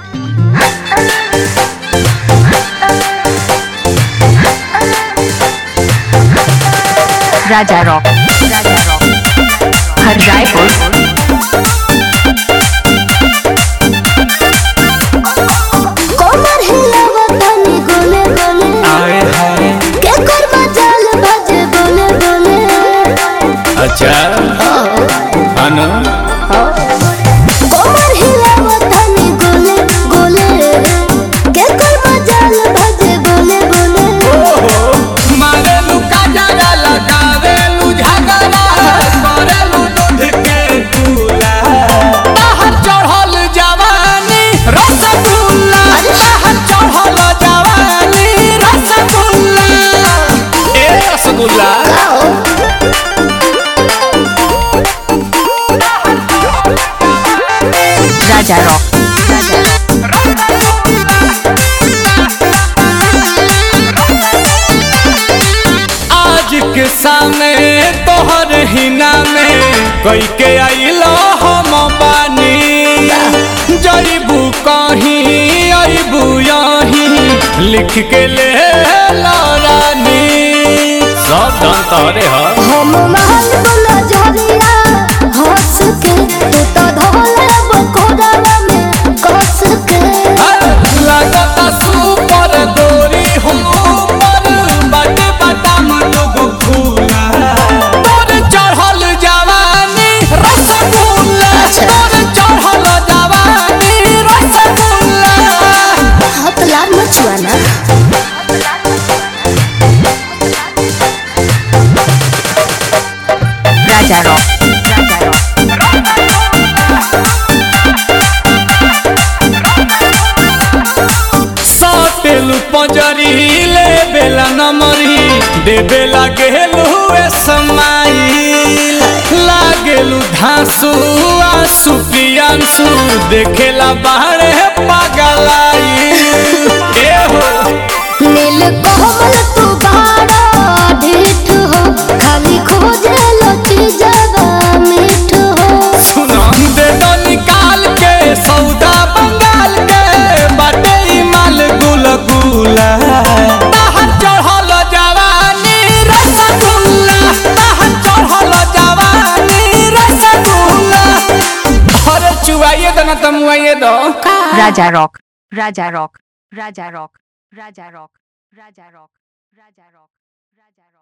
राजा rock राजा rock हर रायपुर कोमर हिलावा तनी गोले गोले आए हाय के करवा जाल बाजे बोले बोले अच्छा अनु कोमर हिलावा तनी गोले गोले के करवा जाल बाजे बोले बोले मारेलू काजरा लगावेलू झगड़ा करेलू दूध के चूल्हा बाहर चढ़ल जवानी रसगुल्ला बाहर चढ़ल जवानी रसगुल्ला ए रसगुल्ला राजा रॉक राजा रॉक आज के सामने तोहर हिना में कई के आइलो हम बानी जईबू कहीं अबू यहीं लिख के ले रानी सब धन तोरे ह हम महल बोला झरिया हंस के तू तो धोले बकोड़ा में कस के लगता सुपर गोरी हम ऊपर बट बटम लोग फूला तोर चढ़ल जवानी रसगुल्ला तोर चढ़ल जवानी रसगुल्ला हाथ लाल मचुआना राजा रॉक राजा रॉक साटेलू पंजरी ले बेला नमरी दे बेला गेलू ए समाइल लागेलू धांसू आंसू पियांसू देखेला बाहरे पागलाई ए हो नील कोमल तू बाड़ा ढीठ हो खाली खोजे लो चीजवा मीठ हो सुना दे दो निकाल के सौदा बंगाल के बाटे ई माल गुल गुला बाहर चढ़ल जवानी रसगुल्ला बाहर चढ़ल जवानी रसगुल्ला अरे चुवाइए दो ना तमुआइए दो राजा रॉक राजा रॉक राजा रॉक राजा रॉक राजा रॉक राजा रॉक